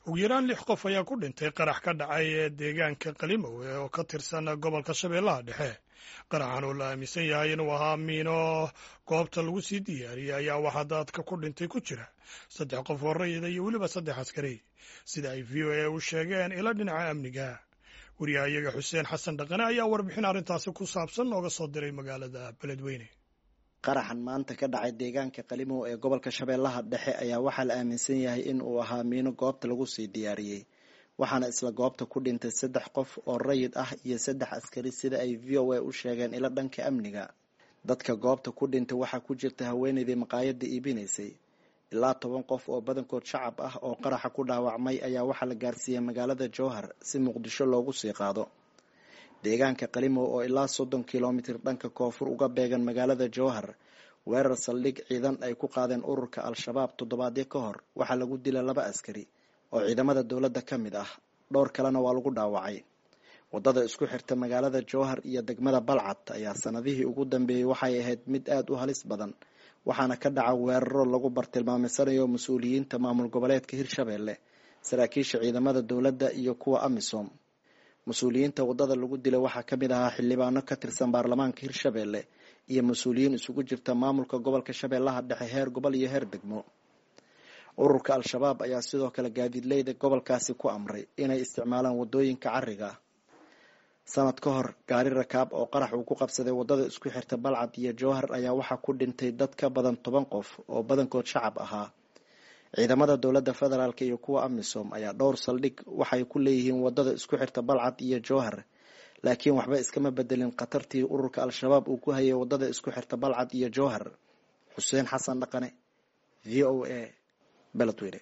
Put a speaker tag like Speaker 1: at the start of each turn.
Speaker 1: ugu yaraan lix qof ayaa ku dhintay qarax ka dhacay ee deegaanka qalimowe oo ka tirsan gobolka shabeellaha dhexe qaraxan oo la aaminsan yahay inuu ahaa miino goobta lagu sii diyaariyey ayaa waxaa dadka ku dhintay ku jira saddex qof oo rayida iyo weliba saddex askari sida ay v o a u sheegeen ila dhinaca amniga wariyaha iyaga xuseen xasan dhaqane ayaa warbixin arrintaasi ku saabsan nooga soo diray magaalada beledweyne
Speaker 2: qaraxan maanta ka dhacay deegaanka qalimow ee gobolka shabeellaha dhexe ayaa waxaa la aaminsan yahay in uu ahaa miino goobta lagu sii diyaariyey waxaana isla goobta ku dhintay saddex qof oo rayid ah iyo saddex askari sida ay v o a u sheegeen ilo dhanka amniga dadka goobta ku dhintay waxaa ku jirta haweenaydii maqaayadda iibinaysay ilaa toban qof oo badankood shacab ah oo qaraxa ku dhaawacmay ayaa waxaa la gaarsiiyey magaalada jowhar si muqdisho loogu sii qaado deegaanka qalimow oo ilaa soddon kilomitir dhanka koonfur uga beegan magaalada jowhar weerar saldhig ciidan ay ku qaadeen ururka al-shabaab toddobaadyo ka hor waxaa lagu dila laba askari oo ciidamada dowladda ka mid ah dhowr kalena waa lagu dhaawacay waddada isku xirta magaalada jowhar iyo degmada balcad ayaa sanadihii ugu dambeeyey waxay ahayd mid aada u halis badan waxaana ka dhaca weeraro lagu bartilmaameyanayo mas-uuliyiinta maamul goboleedka hirshabeelle saraakiisha ciidamada dowladda iyo kuwa amisom mas-uuliyiinta waddada lagu dilay waxaa ka mid ahaa xildhibaano ka tirsan baarlamaanka hirshabeelle iyo mas-uuliyiin isugu jirta maamulka gobolka shabeellaha dhexe heer gobol iyo heer degmo ururka al-shabaab ayaa sidoo kale gaadiidleyda gobolkaasi ku amray inay isticmaalaan waddooyinka cariga sanad ka hor gaari rakaab oo qarax uu ku qabsaday waddada isku xirta balcad iyo jowhar ayaa waxaa ku dhintay dad ka badan toban qof oo badankood shacab ahaa ciidamada dowladda federaalk iyo kuwa amisom ayaa dhowr saldhig waxay ku leeyihiin waddada isku xirta balcad iyo jowhar laakiin waxba iskama bedelin khatartii ururka al-shabaab uu ku hayay waddada isku xirta balcad iyo jowhar xuseen xasan dhaqane v o a beledweyne